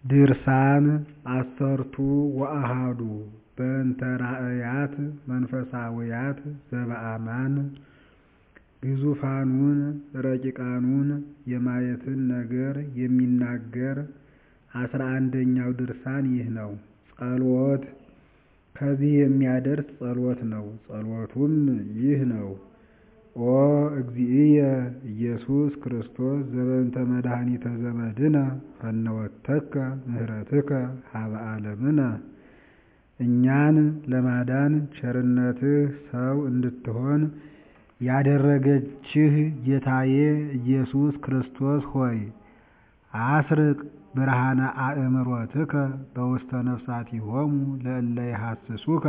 ድርሳን ዐሠርቱ ወአሐዱ በእንተ ራእያት መንፈሳውያት ዘበአማን ግዙፋኑን ረቂቃኑን የማየትን ነገር የሚናገር አስራ አንደኛው ድርሳን ይህ ነው። ጸሎት ከዚህ የሚያደርስ ጸሎት ነው። ጸሎቱም ይህ ነው። ኦ እግዚእየ ኢየሱስ ክርስቶስ ዘበእንተ መድኃኒተ ዘመድነ ፈነወተከ ምህረትከ ሀበ ዓለምነ እኛን ለማዳን ቸርነትህ ሰው እንድትሆን ያደረገችህ ጌታዬ ኢየሱስ ክርስቶስ ሆይ አስርቅ ብርሃነ አእምሮትከ በውስተ ነፍሳቲሆሙ ለእለ ይሐስሱከ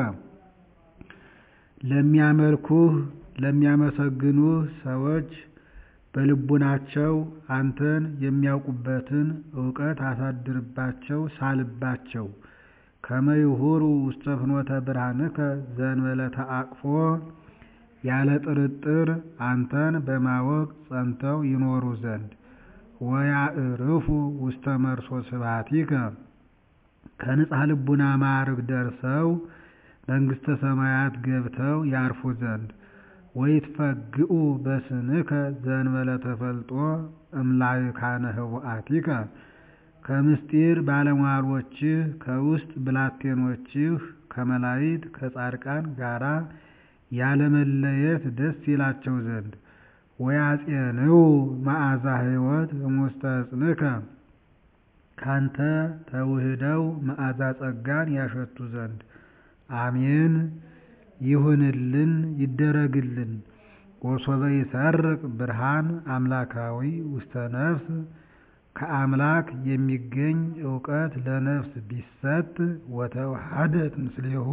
ለሚያመልኩህ ለሚያመሰግኑህ ሰዎች በልቡናቸው አንተን የሚያውቁበትን እውቀት አሳድርባቸው ሳልባቸው ከመ ይሁሩ ውስተ ፍኖተ ብርሃንከ ዘእንበለ ተአቅፎ ያለ ጥርጥር አንተን በማወቅ ጸንተው ይኖሩ ዘንድ ወያዕርፉ ውስተ መርሶ ስብሐቲከ ከንጽሐ ልቡና ማዕርግ ደርሰው መንግሥተ ሰማያት ገብተው ያርፉ ዘንድ ወይትፈግኡ በስንከ ዘእንበለ ተፈልጦ እምላይካነ ህቡአቲከ ከምስጢር ባለሟሎችህ ከውስጥ ብላቴኖችህ ከመላእክት ከጻድቃን ጋራ ያለመለየት ደስ ይላቸው ዘንድ ወያጼንው መዓዛ ሕይወት እሙስተ ዕፅንከ ካንተ ተውህደው መዓዛ ጸጋን ያሸቱ ዘንድ አሜን ይሁንልን ይደረግልን። ወሶበ ይሰርቅ ብርሃን አምላካዊ ውስተ ነፍስ ከአምላክ የሚገኝ እውቀት ለነፍስ ቢሰጥ ወተዋሃደት ምስሌሁ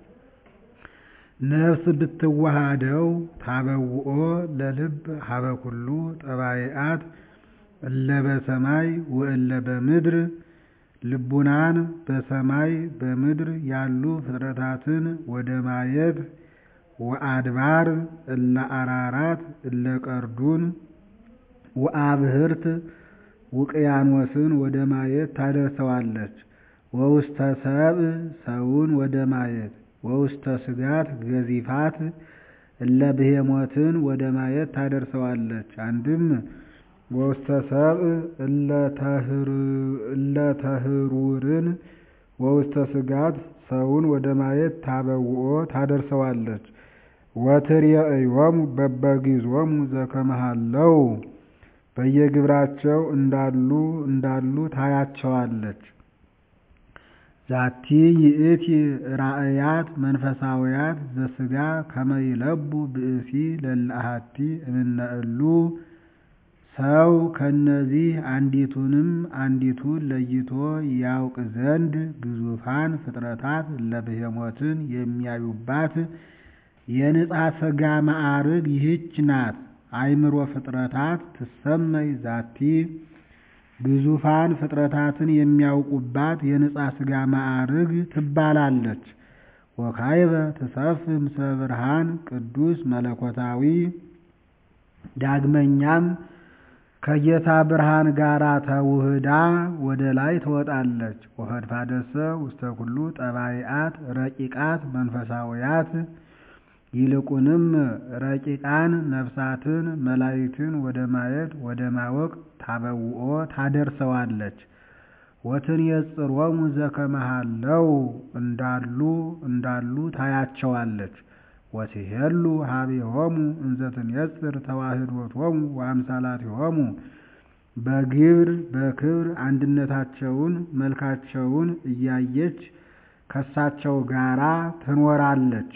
ነፍስ ብትዋሃደው ታበውኦ ለልብ ሀበ ኩሉ ጠባይአት እለ በሰማይ ወእለ በምድር ልቡናን በሰማይ በምድር ያሉ ፍጥረታትን ወደ ማየት ወአድባር እለ አራራት እለ ቀርዱን ወአብህርት ውቅያኖስን ወደ ማየት ታደርሰዋለች። ወውስተ ሰብእ ሰውን ወደ ማየት ወውስተ ስጋት ገዚፋት እለ ብሄሞትን ወደ ማየት ታደርሰዋለች። አንድም ወውስተ ሰብእ እለ ተህሩርን ወውስተ ስጋት ሰውን ወደ ማየት ታበውኦ ታደርሰዋለች። ወትርየእዮሙ በበጊዞሙ ዘከመሃለው በየግብራቸው እንዳሉ እንዳሉ ታያቸዋለች። ዛቲ ይእቲ ራእያት መንፈሳውያት ዘስጋ ከመ ይለቡ ብእሲ ለለአሐቲ እምነ እሉ ሰው ከነዚህ አንዲቱንም አንዲቱን ለይቶ ያውቅ ዘንድ ግዙፋን ፍጥረታት ለብሄሞትን የሚያዩባት የንጻ ሥጋ ማዕርግ ይህች ናት። አእምሮ ፍጥረታት ትሰመይ ዛቲ ግዙፋን ፍጥረታትን የሚያውቁባት የንጻ ሥጋ ማዕርግ ትባላለች። ወካይበ ትሰፍህ ምስለ ብርሃን ቅዱስ መለኮታዊ ዳግመኛም ከጌታ ብርሃን ጋር ተውህዳ ወደ ላይ ትወጣለች። ወፈድፋደሰ ውስተ ኩሉ ጠባይአት ረቂቃት መንፈሳውያት ይልቁንም ረቂቃን ነፍሳትን መላእክትን ወደ ማየት ወደ ማወቅ ታበውኦ ታደርሰዋለች። ወትንየጽሮሙ ዘከመሃለው እንዳሉ እንዳሉ ታያቸዋለች። ወትሄሉ ሀቤሆሙ እንዘ ትንየጽር ተዋህዶቶሙ ወአምሳላቲሆሙ በግብር በክብር አንድነታቸውን መልካቸውን እያየች ከሳቸው ጋራ ትኖራለች።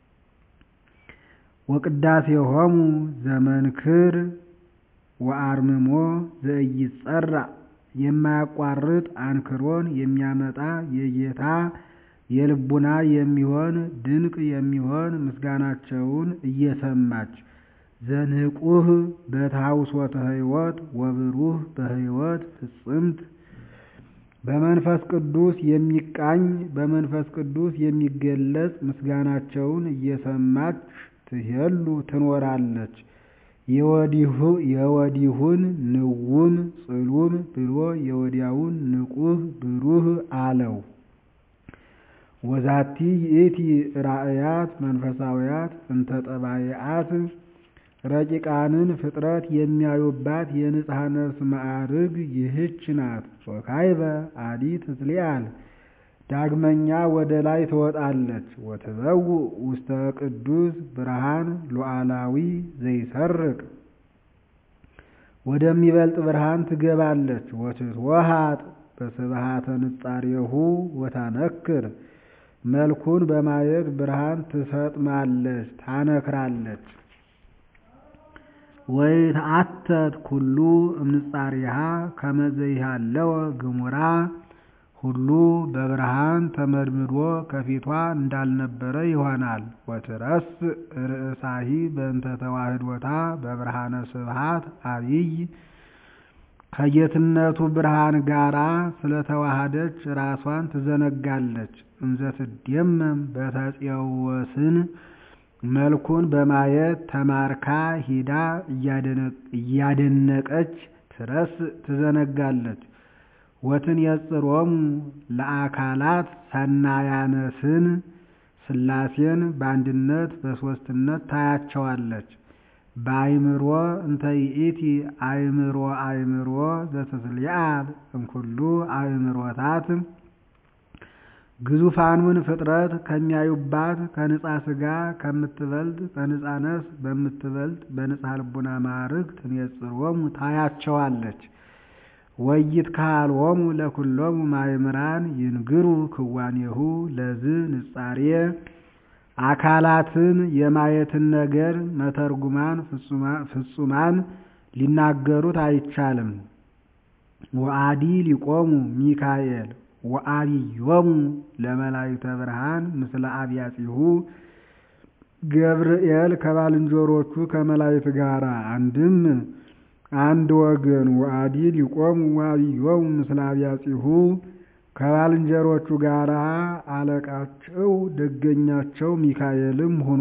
ወቅዳሴሆሙ ዘመንክር ወአርምሞ ዘኢይጸራ የማያቋርጥ አንክሮን የሚያመጣ የጌታ የልቡና የሚሆን ድንቅ የሚሆን ምስጋናቸውን እየሰማች ዘንቁህ በታውሶተ ሕይወት ወብሩህ በሕይወት ፍጽምት በመንፈስ ቅዱስ የሚቃኝ በመንፈስ ቅዱስ የሚገለጽ ምስጋናቸውን እየሰማች ትሄሉ ትኖራለች። የወዲሁን ንውም ጽሉም ብሎ የወዲያውን ንቁህ አለው። ወዛቲ ይእቲ ራእያት መንፈሳውያት እንተ ጠባይአት ረቂቃንን ፍጥረት የሚያዩባት የንጽሐ ነፍስ ማዕርግ ይህች ናት። ወካይበ አዲ ትትሊአል ዳግመኛ ወደ ላይ ትወጣለች። ወትበውእ ውስተ ቅዱስ ብርሃን ሉዓላዊ ዘይሰርቅ ወደሚበልጥ ብርሃን ትገባለች። ወትትወሃጥ በስብሃተ ንጻሬሁ ወታነክር መልኩን በማየት ብርሃን ትሰጥማለች፣ ታነክራለች። ወይትአተት ኩሉ እምንጻሪሃ ከመ ዘይሃለወ ግሙራ ሁሉ በብርሃን ተመድምዶ ከፊቷ እንዳልነበረ ይሆናል። ወትረስ ርእሳሂ በእንተ ተዋህዶታ በብርሃነ ስብሃት አብይ ከጌትነቱ ብርሃን ጋራ ስለተዋሃደች ራሷን ትዘነጋለች። እንዘ ትደመም በተፄወስን መልኩን በማየት ተማርካ ሂዳ እያደነቀች ትረስ ትዘነጋለች። ወትንየጽሮሙ ለአካላት ሰናያነስን ሥላሴን በአንድነት በሦስትነት ታያቸዋለች። በአይምሮ እንተ ይእቲ አእምሮ አእምሮ ዘትትሊአል እምኩሉ አእምሮታት ግዙፋኑን ፍጥረት ከሚያዩባት ከንጻ ሥጋ ከምትበልጥ ከንጻ ነፍስ በምትበልጥ በንጻ ልቡና ማዕርግ ትንየጽሮሙ ታያቸዋለች። ወይትካልዎሙ ለኩሎሙ ማእምራን ይንግሩ ክዋኔሁ ለዝ ንጻሬ አካላትን የማየትን ነገር መተርጉማን ፍጹማን ሊናገሩት አይቻልም። ወአዲ ሊቆሙ ሚካኤል ወአብዮሙ ለመላእክተ ብርሃን ምስለ አብያጺሁ ገብርኤል ከባልንጀሮቹ ከመላእክት ጋር አንድም አንድ ወገን ወአዲ ሊቆሙ ወአብዮሙ ምስለ አብያጺሁ ከባልንጀሮቹ ጋር አለቃቸው ደገኛቸው ሚካኤልም ሁኖ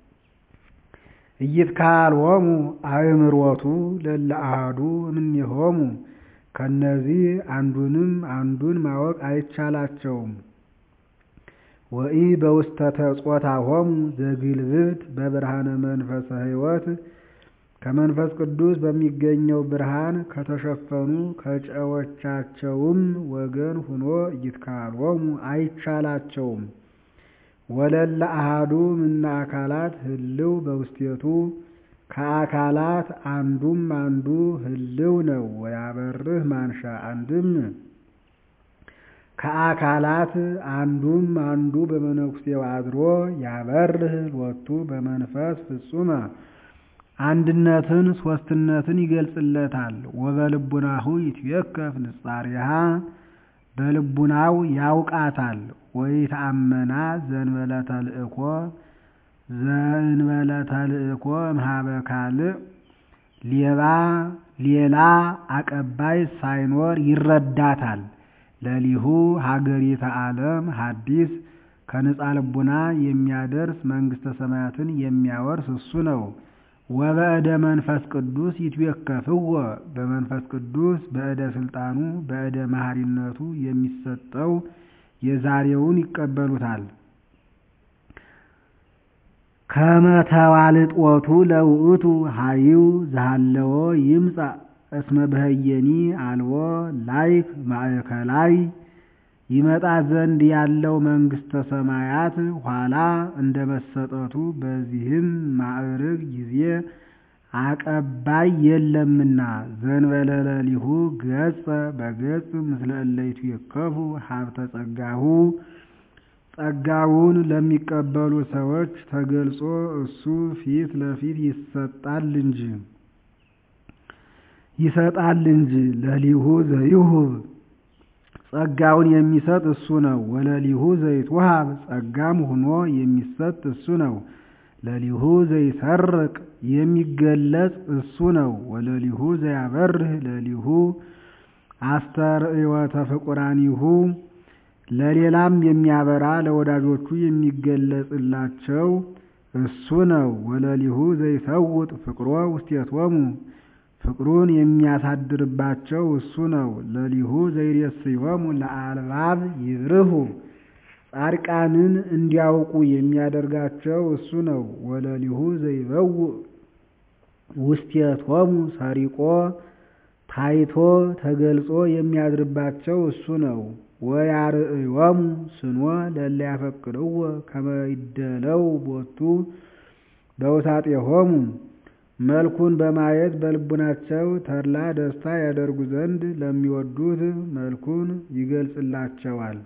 ኢይትካልዎሙ አእምሮቱ ለእለ አሐዱ እምኔሆሙ ከነዚህ አንዱንም አንዱን ማወቅ አይቻላቸውም። ወኢ በውስተ ተጾታሆሙ ዘግልብብት በብርሃነ መንፈሰ ሕይወት ከመንፈስ ቅዱስ በሚገኘው ብርሃን ከተሸፈኑ ከጨዎቻቸውም ወገን ሁኖ ኢይትካልዎሙ አይቻላቸውም። ወለለ አሐዱ እምነ አካላት ህልው በውስቴቱ ከአካላት አንዱም አንዱ ህልው ነው። ወያበርህ ማንሻ አንድም ከአካላት አንዱም አንዱ በመነኩሴው አድሮ ያበርህ ሎቱ በመንፈስ ፍጹመ አንድነትን ሶስትነትን ይገልጽለታል። ወበልቡናሁ ይትዌከፍ ንጻሬሃ በልቡናው ያውቃታል። ወይትአመና ዘእንበለ ተልእኮ ዘእንበለ ተልእኮ እምኀበ ካልእ ሌባ ሌላ አቀባይ ሳይኖር ይረዳታል። ለሊሁ ሀገሪተ ዓለም ሐዲስ ከንጻ ልቡና የሚያደርስ መንግሥተ ሰማያትን የሚያወርስ እሱ ነው። ወበእደ መንፈስ ቅዱስ ይትዌከፍዎ በመንፈስ ቅዱስ በእደ ስልጣኑ በእደ መሐሪነቱ የሚሰጠው የዛሬውን ይቀበሉታል። ከመተዋልጦቱ ለውእቱ ሀይው ዘሃለዎ ይምጻእ እስመ በህየኒ አልቦ ላይክ ማእከላይ ይመጣ ዘንድ ያለው መንግሥተ ሰማያት ኋላ እንደ መሰጠቱ በዚህም ማዕርግ ጊዜ አቀባይ የለምና ዘእንበለ ለሊሁ ገጸ በገጽ ምስለ እለ ይትዌከፉ ሀብተ ጸጋሁ ጸጋውን ለሚቀበሉ ሰዎች ተገልጾ እሱ ፊት ለፊት ይሰጣል እንጂ ይሰጣል እንጂ ለሊሁ ዘይሁብ ጸጋውን የሚሰጥ እሱ ነው። ወለሊሁ ዘይትወሃብ ጸጋም ሆኖ የሚሰጥ እሱ ነው። ለሊሁ ዘይሰርቅ የሚገለጽ እሱ ነው። ወለሊሁ ዘያበርህ ለሊሁ አስተርእዮተ ፍቁራኒሁ ለሌላም የሚያበራ ለወዳጆቹ የሚገለጽላቸው እሱ ነው። ወለሊሁ ዘይሰውጥ ፍቅሮ ውስቴቶሙ ፍቅሩን የሚያሳድርባቸው እሱ ነው። ለሊሁ ዘይሬስዮሙ ለአልባብ ይብርሁ ጻድቃንን እንዲያውቁ የሚያደርጋቸው እሱ ነው። ወለሊሁ ዘይበውእ ውስቴቶሙ ሰሪቆ ታይቶ ተገልጾ የሚያድርባቸው እሱ ነው። ወያርእዮሙ ስኖ ለእለ ያፈቅርዎ ከመ ይደለው ቦቱ በውሳጤሆሙ መልኩን በማየት በልቡናቸው ተድላ ደስታ ያደርጉ ዘንድ ለሚወዱት መልኩን ይገልጽላቸዋል።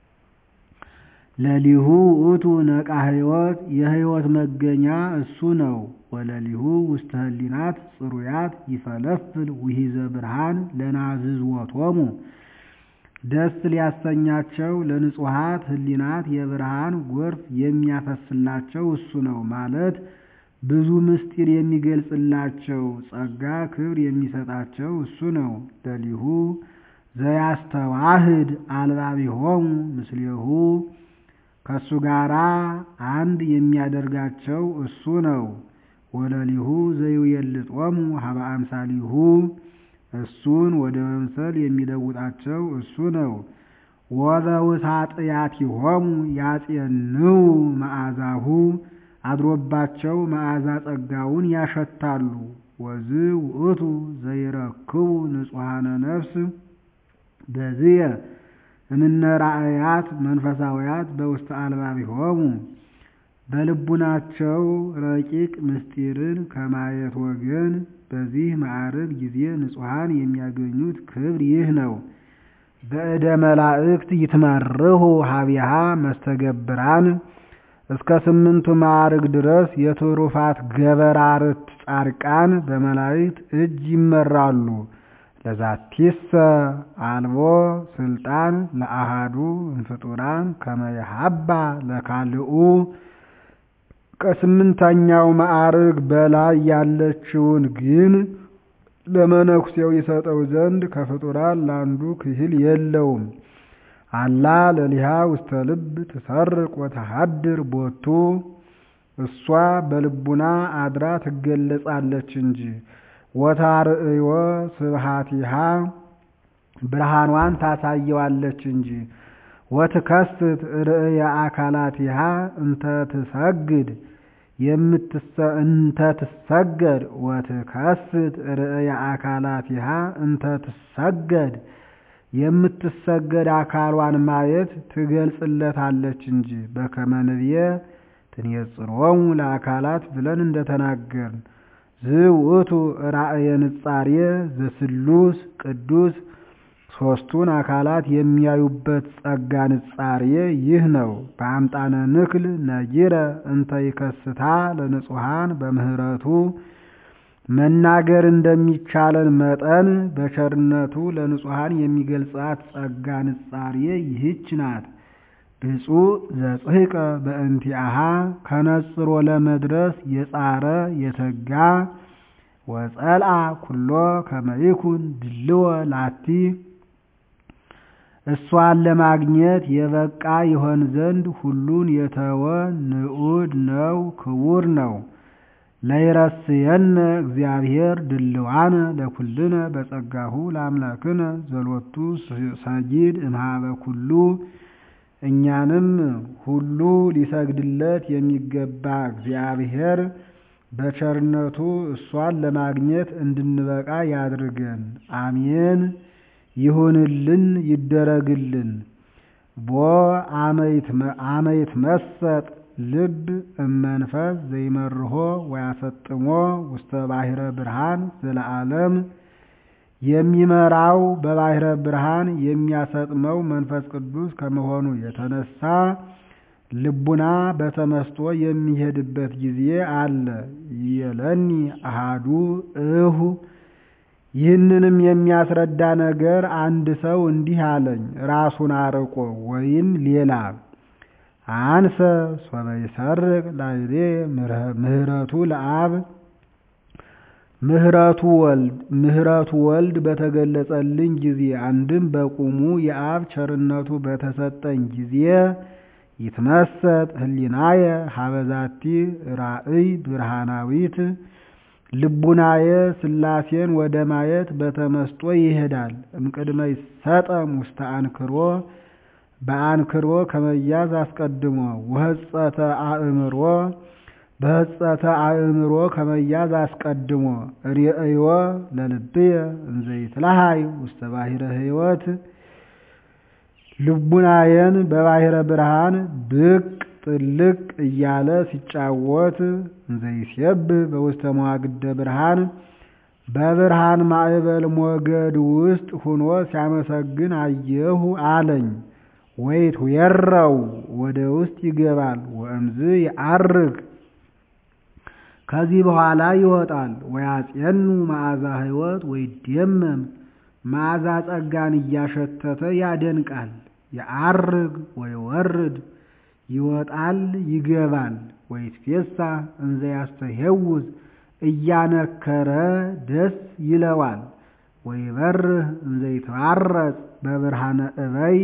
ለሊሁ ውእቱ ነቃ ሕይወት የሕይወት መገኛ እሱ ነው። ወለሊሁ ውስተ ህሊናት ጽሩያት ይፈለፍል ውሂዘ ብርሃን ለናዝዝወቶሙ ደስ ሊያሰኛቸው ለንጹሐት ህሊናት የብርሃን ጎርፍ የሚያፈስላቸው እሱ ነው ማለት ብዙ ምስጢር የሚገልጽላቸው ጸጋ ክብር የሚሰጣቸው እሱ ነው። ለሊሁ ዘያስተዋህድ አልባቢሆሙ ምስሌሁ ከእሱ ጋራ አንድ የሚያደርጋቸው እሱ ነው። ወለሊሁ ዘይውየልጦሙ ሀበ አምሳሊሁ እሱን ወደ መምሰል የሚለውጣቸው እሱ ነው። ወዘውሳጥያቲሆሙ ያጼንው መዓዛሁ አድሮባቸው መዓዛ ጸጋውን ያሸታሉ። ወዝ ውእቱ ዘይረክቡ ንጹሐነ ነፍስ በዝየ እምነ ራእያት መንፈሳውያት በውስተ አልባቢሆሙ በልቡናቸው ረቂቅ ምስጢርን ከማየት ወገን በዚህ ማዕረግ ጊዜ ንጹሐን የሚያገኙት ክብር ይህ ነው። በእደ መላእክት ይትመርሁ ሀቢሃ መስተገብራን እስከ ስምንቱ ማዕርግ ድረስ የትሩፋት ገበራርት ጻድቃን በመላእክት እጅ ይመራሉ። ለዛቲሰ አልቦ ስልጣን ለአሃዱ እንፍጡራን ከመየሀባ ለካልኡ ከስምንተኛው ማዕርግ በላይ ያለችውን ግን ለመነኩሴው ይሰጠው ዘንድ ከፍጡራን ለአንዱ ክህል የለውም። አላ ለሊሃ ውስተ ልብ ትሰርቅ ወተሃድር ቦቱ እሷ በልቡና አድራ ትገለጻለች እንጂ ወታርእዮ ስብሃቲሃ ብርሃኗን ታሳየዋለች እንጂ ወትከስት ርእየ አካላቲሃ እንተ ትሰግድ እንተ ትሰገድ ወትከስት ርእየ አካላቲሃ እንተ ትሰገድ የምትሰገድ አካሏን ማየት ትገልጽለታለች እንጂ በከመ ንብየ ትንየጽሮሙ ለአካላት ብለን እንደተናገርን ዝውእቱ ራእየ ንጻሬ ዘስሉስ ቅዱስ ሦስቱን አካላት የሚያዩበት ጸጋ ንጻሬ ይህ ነው። በአምጣነ ንክል ነጊረ እንተ ይከስታ ለንጹሐን በምህረቱ መናገር እንደሚቻለን መጠን በቸርነቱ ለንጹሐን የሚገልጻት ጸጋ ንጻሬ ይህች ናት። ብፁዕ ዘጽሕቀ በእንቲአሃ ከነጽሮ ለመድረስ የጻረ የተጋ ወጸልአ ኩሎ ከመይኩን ድልወ ላቲ እሷን ለማግኘት የበቃ ይሆን ዘንድ ሁሉን የተወ ንዑድ ነው፣ ክቡር ነው። ለይረስየነ እግዚአብሔር ድልዋነ ለኩልነ በጸጋሁ ለአምላክነ ዘሎቱ ሰጊድ እምሃበ ኩሉ እኛንም ሁሉ ሊሰግድለት የሚገባ እግዚአብሔር በቸርነቱ እሷን ለማግኘት እንድንበቃ ያድርገን። አሜን። ይሁንልን፣ ይደረግልን። ቦ አመይት መሰጥ ልብ እመንፈስ ዘይመርሆ ወያሰጥሞ ውስተ ባሕረ ብርሃን ዘለዓለም የሚመራው በባሕረ ብርሃን የሚያሰጥመው መንፈስ ቅዱስ ከመሆኑ የተነሳ ልቡና በተመስጦ የሚሄድበት ጊዜ አለ። የለኒ አሃዱ እሁ ይህንንም የሚያስረዳ ነገር አንድ ሰው እንዲህ አለኝ፣ ራሱን አርቆ ወይም ሌላ አንሰ ሶበ ይሰርቅ ላይሌ ምህረቱ ለአብ ምህረቱ ወልድ ምህረቱ ወልድ በተገለጸልኝ ጊዜ አንድም በቁሙ የአብ ቸርነቱ በተሰጠኝ ጊዜ ይትመሰጥ ህሊናየ ሀበዛቲ ራእይ ብርሃናዊት ልቡናዬ ሥላሴን ወደ ማየት በተመስጦ ይሄዳል። እምቅድመ ይሰጠም ውስተ አንክሮ በአንክሮ ከመያዝ አስቀድሞ ወህጸተ አእምሮ በህጸተ አእምሮ ከመያዝ አስቀድሞ ርእዮ ለልብየ እንዘ ይትለሃይ ውስተ ባሕረ ሕይወት ልቡናዬን በባሕረ ብርሃን ብቅ ጥልቅ እያለ ሲጫወት እንዘ ይሴብህ በውስተ መዋግደ ብርሃን በብርሃን ማዕበል ሞገድ ውስጥ ሁኖ ሲያመሰግን አየሁ አለኝ። ወይት የረው ወደ ውስጥ ይገባል። ወእምዝ ይዐርግ ከዚህ በኋላ ይወጣል። ወያጼኑ መዓዛ ሕይወት ወይደመም መዓዛ ጸጋን እያሸተተ ያደንቃል። የዐርግ ወይወርድ ይወጣል ይገባል። ወይትፌሳ እንዘ ያስተሄውዝ እያነከረ ደስ ይለዋል። ወይበርህ እንዘ ይትባረጽ በብርሃነ እበይ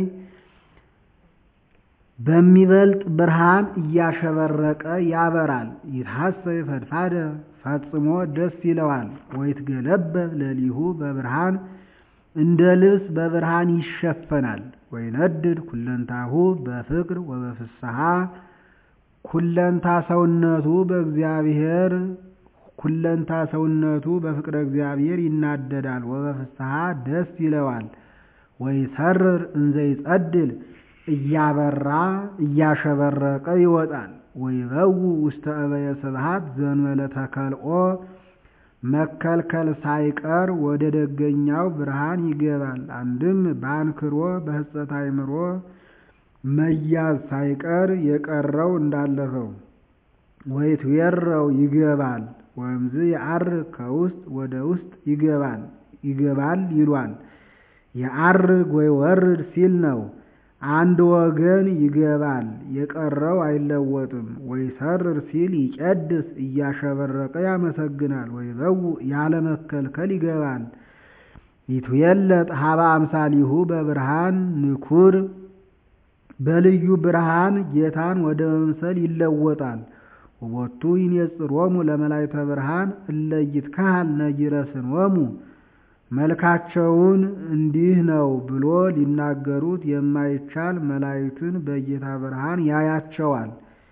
በሚበልጥ ብርሃን እያሸበረቀ ያበራል። ይትሐሰይ ፈድፋደ ፈጽሞ ደስ ይለዋል። ወይትገለበብ ለሊሁ በብርሃን እንደ ልብስ በብርሃን ይሸፈናል። ወይነድድ ኩለንታሁ በፍቅር ወበፍስሐ ኩለንታ ሰውነቱ በእግዚአብሔር ኩለንታ ሰውነቱ በፍቅረ እግዚአብሔር ይናደዳል። ወበፍስሐ ደስ ይለዋል። ወይሰርር እንዘ ይጸድል እያበራ እያሸበረቀ ይወጣል። ወይበው ውስተ እበየ ስብሐት ዘእንበለ ተከልኦ መከልከል ሳይቀር ወደ ደገኛው ብርሃን ይገባል። አንድም በአንክሮ በህጸት አእምሮ መያዝ ሳይቀር የቀረው እንዳለፈው ወይትዌረው ይገባል። ወእምዝ የዐርግ ከውስጥ ወደ ውስጥ ይገባል ይገባል ይሏል። የዐርግ ወይ ወርድ ሲል ነው። አንድ ወገን ይገባል የቀረው አይለወጥም። ወይሰርር ሲል ይቀድስ እያሸበረቀ ያመሰግናል። ወይበው ያለመከልከል ይገባል። ይትዌለጥ ሀበ አምሳሊሁ በብርሃን ንኩር በልዩ ብርሃን ጌታን ወደ መምሰል ይለወጣል። ወቦቱ ይኔጽሮሙ ለመላእክተ ብርሃን እለ ይትከሃል ነጊረ ስንወሙ መልካቸውን እንዲህ ነው ብሎ ሊናገሩት የማይቻል መላእክትን በጌታ ብርሃን ያያቸዋል።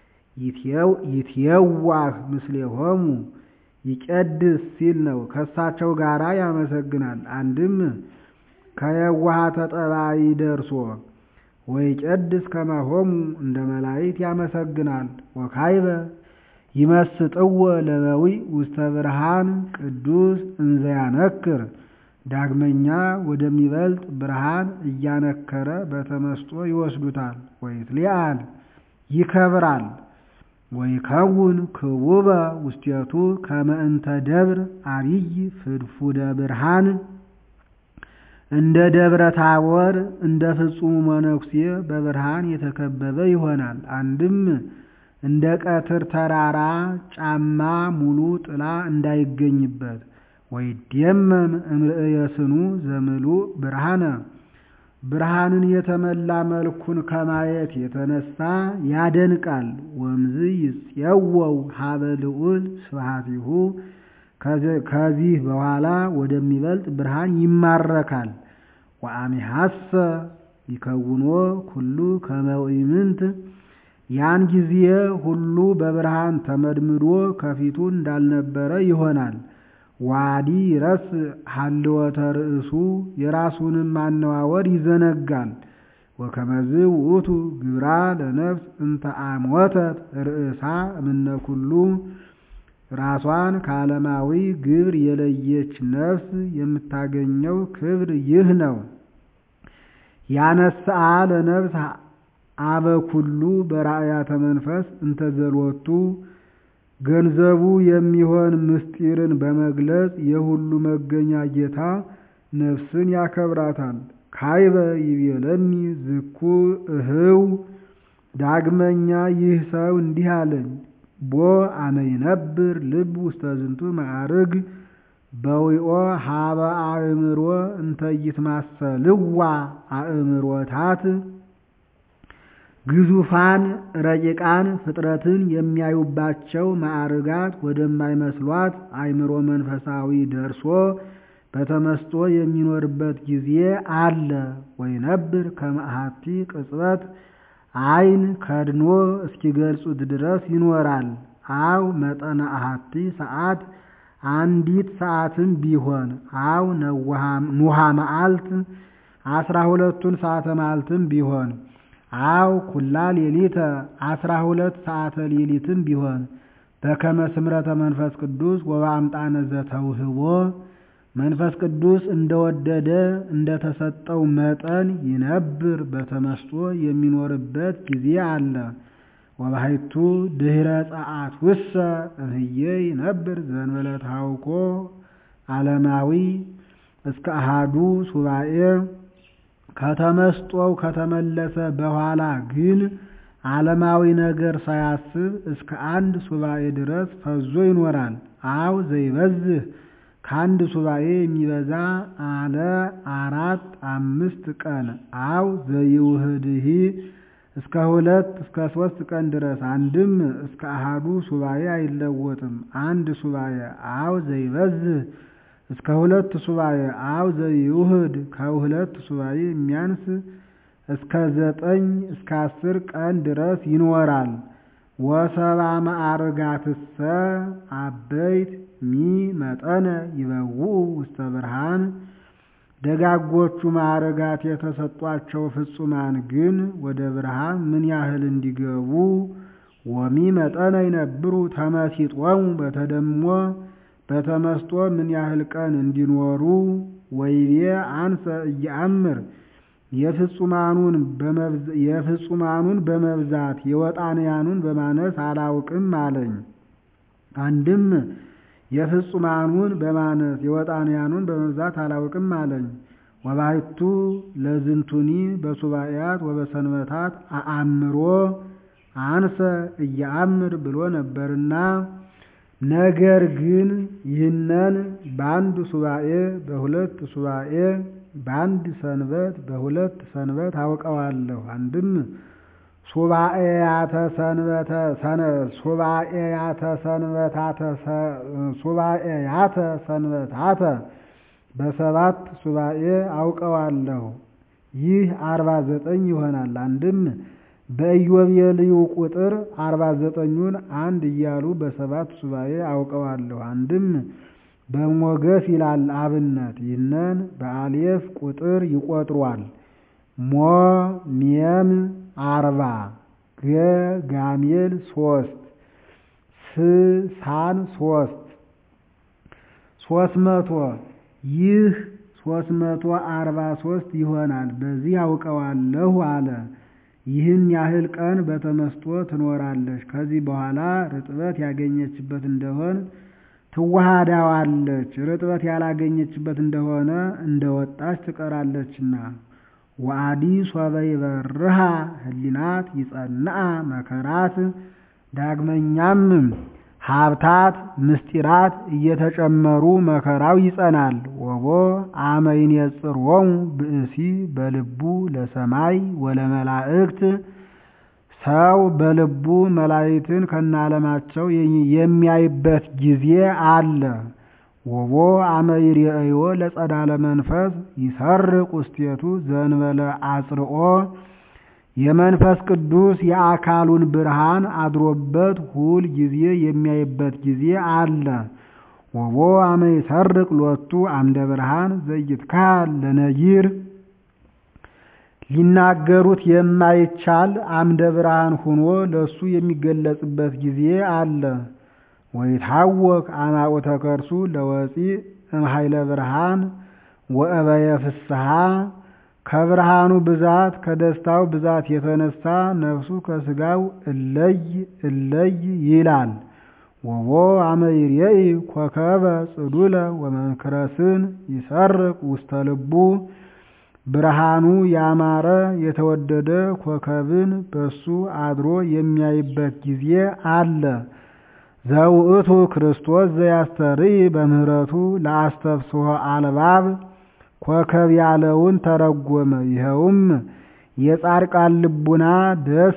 ይትየዋህ ምስሌሆሙ ይቀድስ ሲል ነው። ከእሳቸው ጋራ ያመሰግናል። አንድም ከየዋሃተ ጠባይ ደርሶ ወይ ቀድስ ከማሆሙ እንደ መላእክት ያመሰግናል። ወካይበ ይመስጥዎ ለበዊ ውስተ ብርሃን ቅዱስ እንዘ ያነክር ዳግመኛ ወደሚበልጥ ብርሃን እያነከረ በተመስጦ ይወስዱታል። ወይትሊአል ይከብራል። ወይከውን ክቡበ ውስቴቱ ከመ እንተ ደብር አቢይ ፍድፉደ ብርሃን እንደ ደብረ ታቦር እንደ ፍጹሙ መነኩሴ በብርሃን የተከበበ ይሆናል። አንድም እንደ ቀትር ተራራ ጫማ ሙሉ ጥላ እንዳይገኝበት ወይደመም እምርእየ ስኑ ዘምሉእ ብርሃነ ብርሃንን የተመላ መልኩን ከማየት የተነሳ ያደንቃል። ወምዝ ይጽየወው ሀበ ልዑል ስብሐቲሁ ከዚህ በኋላ ወደሚበልጥ ብርሃን ይማረካል። ወአሚሐሰ ይከውኖ ኩሉ ከመ ኢምንት ያን ጊዜ ሁሉ በብርሃን ተመድምዶ ከፊቱ እንዳልነበረ ይሆናል። ዋዲ ረስ ሀልወተ ርእሱ የራሱንም ማነዋወር ይዘነጋል። ወከመዝ ውእቱ ግብራ ለነፍስ እንተ አሞተት ርእሳ እምነ ኩሉ ራሷን ከዓለማዊ ግብር የለየች ነፍስ የምታገኘው ክብር ይህ ነው። ያነስአ ለነፍስ አበ ኩሉ በራእያተ መንፈስ እንተ ዘሎቱ ገንዘቡ የሚሆን ምስጢርን በመግለጽ የሁሉ መገኛ ጌታ ነፍስን ያከብራታል። ካይበ ይቤለኒ ዝኩ እህው ዳግመኛ ይህ ሰው እንዲህ አለኝ፣ ቦ አመ ይነብር ልብ ውስተ ዝንቱ ማዕርግ በዊኦ ሀበ አእምሮ እንተ ይትማሰልዋ አእምሮታት ግዙፋን ረቂቃን ፍጥረትን የሚያዩባቸው ማዕርጋት ወደማይመስሏት አእምሮ መንፈሳዊ ደርሶ በተመስጦ የሚኖርበት ጊዜ አለ። ወይነብር ከመ አሐቲ ቅጽበት ዓይን ከድኖ እስኪገልጹት ድረስ ይኖራል። አው መጠነ አሐቲ ሰዓት አንዲት ሰዓትም ቢሆን አው ኑሃ መዓልት አስራ ሁለቱን ሰዓተ መዓልትም ቢሆን አው ኩላ ሌሊተ አስራ ሁለት ሰዓተ ሌሊትም ቢሆን በከመ ስምረተ መንፈስ ቅዱስ ወበአምጣነ ዘተውህቦ መንፈስ ቅዱስ እንደወደደ እንደተሰጠው መጠን ይነብር በተመስጦ የሚኖርበት ጊዜ አለ። ወባሕቱ ድኅረ ጸአት ውሰ እምዬ ይነብር ዘእንበለ ታውኮ ዓለማዊ እስከ አሃዱ ሱባኤ ከተመስጦው ከተመለሰ በኋላ ግን ዓለማዊ ነገር ሳያስብ እስከ አንድ ሱባኤ ድረስ ፈዞ ይኖራል። አው ዘይበዝህ ከአንድ ሱባኤ የሚበዛ አለ አራት አምስት ቀን አው ዘይውህድሂ እስከ ሁለት እስከ ሶስት ቀን ድረስ አንድም እስከ አሃዱ ሱባኤ አይለወጥም። አንድ ሱባኤ አው ዘይበዝህ እስከ ሁለት ሱባኤ አው ዘይውህድ ከሁለት ሱባኤ የሚያንስ እስከ ዘጠኝ እስከ አስር ቀን ድረስ ይኖራል። ወሰባ ማዕርጋትሰ አበይት ሚ መጠነ ይበውኡ ውስተ ብርሃን ደጋጎቹ ማዕርጋት የተሰጧቸው ፍጹማን ግን ወደ ብርሃን ምን ያህል እንዲገቡ ወሚ መጠነ ይነብሩ ተመሲጦሙ በተደሞ በተመስጦ ምን ያህል ቀን እንዲኖሩ ወይቤ አንሰ እየአምር የፍጹማኑን በመብዛት የወጣንያኑን በማነስ አላውቅም አለኝ። አንድም የፍጹማኑን በማነስ የወጣንያኑን በመብዛት አላውቅም አለኝ። ወባሕቱ ለዝንቱኒ በሱባኤያት ወበሰንበታት አአምሮ አንሰ እየአምር ብሎ ነበርና ነገር ግን ይህነን በአንድ ሱባኤ በሁለት ሱባኤ በአንድ ሰንበት በሁለት ሰንበት አውቀዋለሁ። አንድም ሱባኤያተ ሰንበተ ሱባኤያተ ሰንበታተ ሱባኤያተ ሰንበታተ በሰባት ሱባኤ አውቀዋለሁ። ይህ አርባ ዘጠኝ ይሆናል። አንድም በኢዮቤልዩ ቁጥር አርባ ዘጠኙን አንድ እያሉ በሰባት ሱባኤ አውቀዋለሁ። አንድም በሞገስ ይላል አብነት ይህንን በአሌፍ ቁጥር ይቆጥሯል። ሞ ሜም አርባ ገ ጋሜል ሶስት ስ ሳን ሶስት ሶስት መቶ ይህ ሶስት መቶ አርባ ሶስት ይሆናል። በዚህ አውቀዋለሁ አለ። ይህን ያህል ቀን በተመስጦ ትኖራለች። ከዚህ በኋላ ርጥበት ያገኘችበት እንደሆን ትዋሃዳዋለች። ርጥበት ያላገኘችበት እንደሆነ እንደወጣች ትቀራለችና። ወአዲ ሶበ ይበርሃ ህሊናት ይጸንዓ መከራት። ዳግመኛም ሀብታት ምስጢራት እየተጨመሩ መከራው ይጸናል። ወቦ አመ ይኔጽሮሙ ብእሲ በልቡ ለሰማይ ወለመላእክት ሰው በልቡ መላእክትን ከነዓለማቸው የሚያይበት ጊዜ አለ። ወቦ አመ ይሬእዮ ለጸዳለ መንፈስ ይሰርቅ ውስቴቱ ዘእንበለ አጽርኦ የመንፈስ ቅዱስ የአካሉን ብርሃን አድሮበት ሁል ጊዜ የሚያይበት ጊዜ አለ። ወቦ አመ ይሰርቅ ሎቱ አምደ ብርሃን ዘይትካል ለነጊር ሊናገሩት የማይቻል አምደ ብርሃን ሁኖ ለሱ የሚገለጽበት ጊዜ አለ። ወይታወክ አማቁተ ከርሱ ለወፂእ እምኃይለ ብርሃን ወእበየ ፍስሐ ከብርሃኑ ብዛት ከደስታው ብዛት የተነሳ ነፍሱ ከስጋው እለይ እለይ ይላል። ወቦ አመ ይሬኢ ኮከበ ጽዱለ ወመንክረስን ይሰርቅ ውስተ ልቡ ብርሃኑ ያማረ የተወደደ ኮከብን በሱ አድሮ የሚያይበት ጊዜ አለ። ዘውእቱ ክርስቶስ ዘያስተርኢ በምህረቱ ለአስተፍስሖ አልባብ ኮከብ ያለውን ተረጎመ። ይኸውም የጻድቃን ልቡና ደስ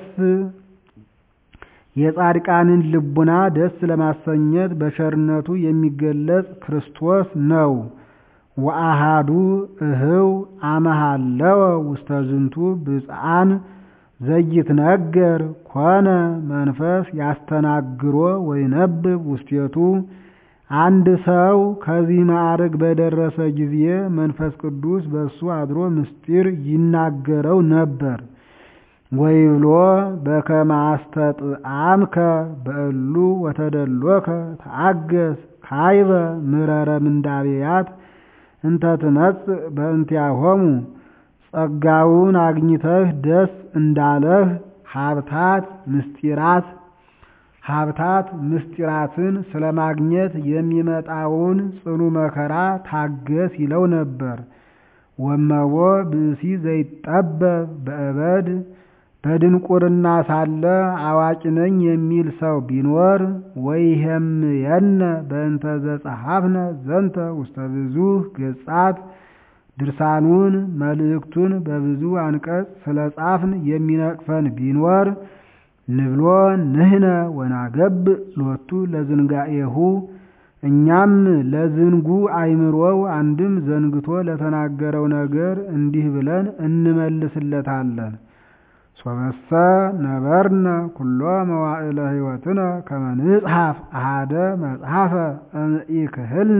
የጻድቃንን ልቡና ደስ ለማሰኘት በቸርነቱ የሚገለጽ ክርስቶስ ነው። ወአሃዱ እህው አመሃለወ ውስተ ዝንቱ ብፅዓን ዘይትነገር ኮነ መንፈስ ያስተናግሮ ወይነብብ ውስቴቱ አንድ ሰው ከዚህ ማዕረግ በደረሰ ጊዜ መንፈስ ቅዱስ በእሱ አድሮ ምስጢር ይናገረው ነበር። ወይብሎ በከመ አስተጥአምከ በእሉ ወተደሎከ ተአገስ ካይበ ምረረ ምንዳቤያት እንተ ትመጽእ በእንቲአሆሙ ጸጋውን አግኝተህ ደስ እንዳለህ ሀብታት ምስጢራት ሀብታት ምስጢራትን ስለማግኘት የሚመጣውን ጽኑ መከራ ታገስ ይለው ነበር። ወመቦ ብእሲ ዘይጠበብ በእበድ በድንቁርና ሳለ አዋቂ ነኝ የሚል ሰው ቢኖር ወይሄምየነ በእንተ ዘጸሐፍነ ዘንተ ውስተ ብዙ ገጻት ድርሳኑን መልእክቱን በብዙ አንቀጽ ስለ ጻፍን የሚነቅፈን ቢኖር ንብሎ ንህነ ወናገብ ሎቱ ለዝንጋኤሁ እኛም ለዝንጉ አይምሮው አንድም ዘንግቶ ለተናገረው ነገር እንዲህ ብለን እንመልስለታለን። ሶበሰ ነበርነ ኩሎ መዋዕለ ሕይወትነ ከመ ንጽሐፍ አሃደ መጽሐፈ እምኢክህልነ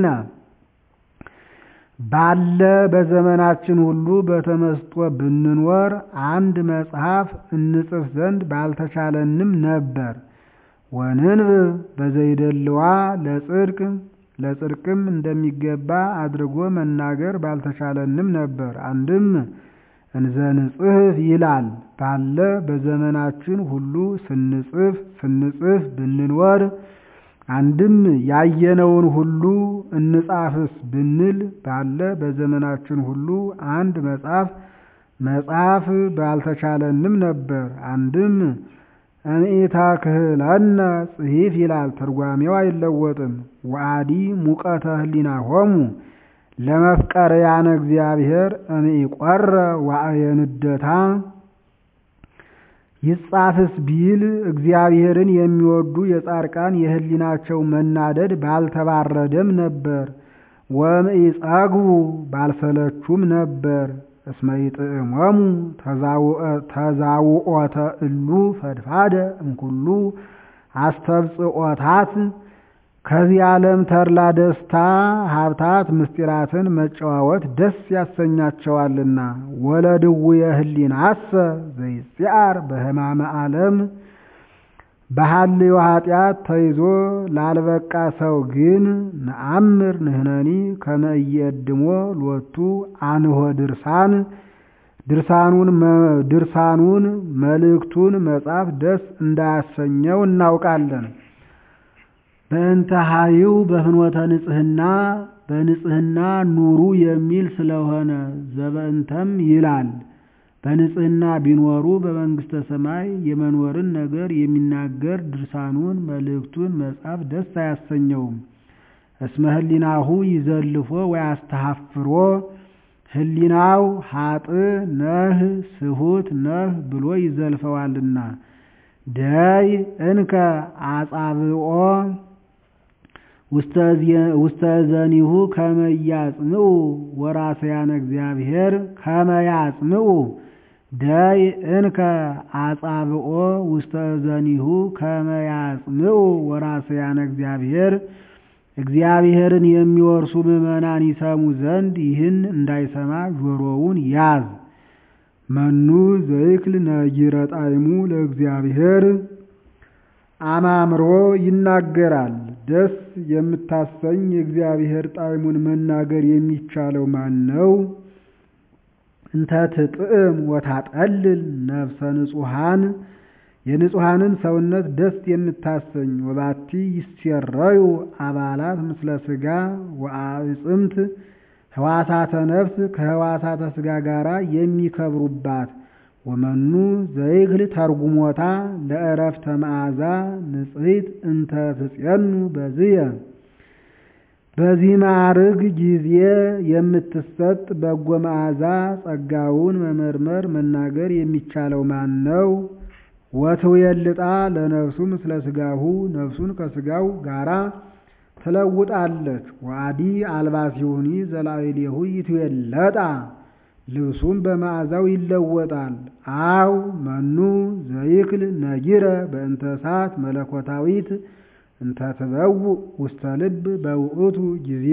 ባለ በዘመናችን ሁሉ በተመስጦ ብንኖር አንድ መጽሐፍ እንጽፍ ዘንድ ባልተቻለንም ነበር። ወንንብብ በዘይደልዋ ለጽድቅ ለጽድቅም እንደሚገባ አድርጎ መናገር ባልተቻለንም ነበር። አንድም እንዘንጽሕፍ ይላል ባለ በዘመናችን ሁሉ ስንጽፍ ስንጽፍ ብንኖር አንድም ያየነውን ሁሉ እንጻፍስ ብንል ባለ በዘመናችን ሁሉ አንድ መጽሐፍ መጽሐፍ ባልተቻለንም ነበር። አንድም እምኢታ ክህለነ ጽሒፍ ይላል ትርጓሜው አይለወጥም። ወአዲ ሙቀተ ህሊናሆሙ ለመፍቀርያነ እግዚአብሔር እምኢቆረ ዋእየንደታ ይጻፍስ ቢል እግዚአብሔርን የሚወዱ የጻድቃን የህሊናቸው መናደድ ባልተባረደም ነበር። ወእምኢጸግቡ ባልሰለቹም ነበር። እስመ ይጥዕሞሙ ተዛውኦተ እሉ ፈድፋደ እምኩሉ አስተብጽኦታት ከዚህ ዓለም ተድላ ደስታ ሀብታት ምስጢራትን መጨዋወት ደስ ያሰኛቸዋልና። ወለድውየ ህሊናሰ ዘይጽአር በህማመ ዓለም በሐልዮ ኃጢአት ተይዞ ላልበቃ ሰው ግን ነአምር ንህነኒ ከመ ኢየድሞ ሎቱ አንሆ ድርሳን ድርሳኑን መልእክቱን መጻፍ ደስ እንዳያሰኘው እናውቃለን። በእንተ ሀይው በፍኖተ ንጽህና በንጽህና ኑሩ የሚል ስለሆነ ዘበእንተም ይላል። በንጽህና ቢኖሩ በመንግስተ ሰማይ የመኖርን ነገር የሚናገር ድርሳኑን መልእክቱን መጻፍ ደስ አያሰኘውም። እስመ ህሊናሁ ይዘልፎ ወያስተሐፍሮ ህሊናው ሀጥ ነህ ስሁት ነህ ብሎ ይዘልፈዋልና። ደይ እንከ አጻብኦ ውስተ ዘኒሁ ከመ ያጽምዑ ወራሰያነ እግዚአብሔር ከመ ያጽምዑ ደይ እንከ አጻብኦ ውስተ ዘኒሁ ከመ ያጽምዑ ወራሰያነ እግዚአብሔር እግዚአብሔርን የሚወርሱ ምዕመናን ይሰሙ ዘንድ ይህን እንዳይሰማ ጆሮውን ያዝ። መኑ ዘይክል ነጊረ ጣዕሙ ለእግዚአብሔር አማምሮ ይናገራል። ደስ የምታሰኝ የእግዚአብሔር ጣዕሙን መናገር የሚቻለው ማን ነው? እንተ ትጥዕም ወታጠልል ነፍሰ ንጹሐን የንጹሐንን ሰውነት ደስ የምታሰኝ ወባቲ ይሴረዩ አባላት ምስለ ሥጋ ወአዕጽምት ህዋሳተ ነፍስ ከህዋሳተ ሥጋ ጋር የሚከብሩባት ወመኑ ዘይክል ተርጉሞታ ለእረፍተ መዓዛ ንጽሕት እንተ ትጼኑ በዝየ በዚህ ማዕርግ ጊዜ የምትሰጥ በጎ መዓዛ ጸጋውን መመርመር መናገር የሚቻለው ማን ነው? ወትውየልጣ ለነፍሱ ምስለ ሥጋሁ ነፍሱን ከሥጋው ጋራ ትለውጣለች። ወአዲ አልባሲሁኒ ዘላዕሌሁ ይትዌለጣ ልብሱም በመዓዛው ይለወጣል። አው መኑ ዘይክል ነጊረ በእንተ እሳት መለኮታዊት እንተ ትበውእ ውስተ ልብ በውእቱ ጊዜ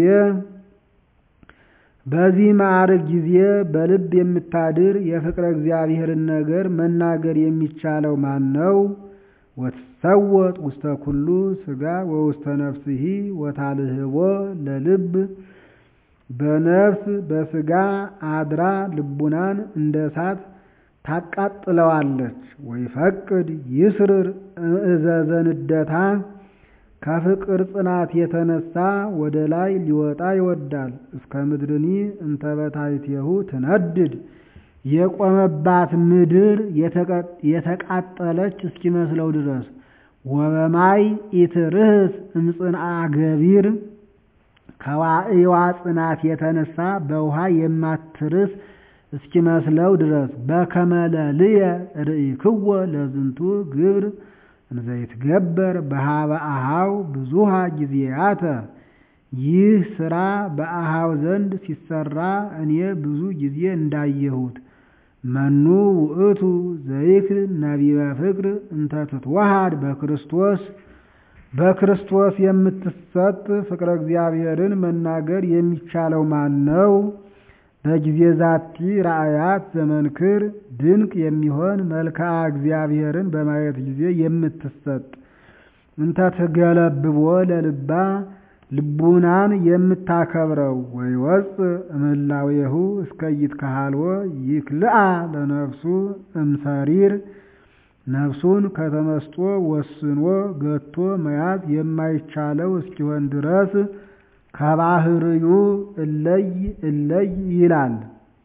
በዚህ ማዕርግ ጊዜ በልብ የምታድር የፍቅረ እግዚአብሔርን ነገር መናገር የሚቻለው ማን ነው? ወትሰወጥ ውስተ ኩሉ ሥጋ ወውስተ ነፍስሂ ወታልህቦ ለልብ በነፍስ በሥጋ አድራ ልቡናን እንደ እሳት ታቃጥለዋለች። ወይፈቅድ ይስርር እዘዘንደታ ከፍቅር ጽናት የተነሳ ወደ ላይ ሊወጣ ይወዳል። እስከ ምድርኒ እንተበታይቴሁ ትነድድ የቆመባት ምድር የተቃጠለች እስኪመስለው ድረስ ወበማይ ኢትርህስ እምጽንአ ገቢር ከዋዕዋ ጽናት የተነሳ በውሃ የማትርስ እስኪመስለው ድረስ በከመለልየ ርእይክዎ ለዝንቱ ግብር እንዘይትገበር በሃበ አሃው ብዙሃ ጊዜያተ ይህ ስራ በአሃው ዘንድ ሲሰራ እኔ ብዙ ጊዜ እንዳየሁት። መኑ ውእቱ ዘይክል ነቢበ ፍቅር እንተ ትትወሃድ በክርስቶስ በክርስቶስ የምትሰጥ ፍቅረ እግዚአብሔርን መናገር የሚቻለው ማን ነው? በጊዜ ዛቲ ራእያት ዘመንክር ድንቅ የሚሆን መልክዓ እግዚአብሔርን በማየት ጊዜ የምትሰጥ እንተ ትገለብቦ ለልባ ልቡናን የምታከብረው ወይወፅ እምላዌሁ እስከ ይትከሃልዎ ይክልአ ለነፍሱ እምሰሪር ነፍሱን ከተመስጦ ወስኖ ገቶ መያዝ የማይቻለው እስኪሆን ድረስ ከባህርዩ እለይ እለይ ይላል።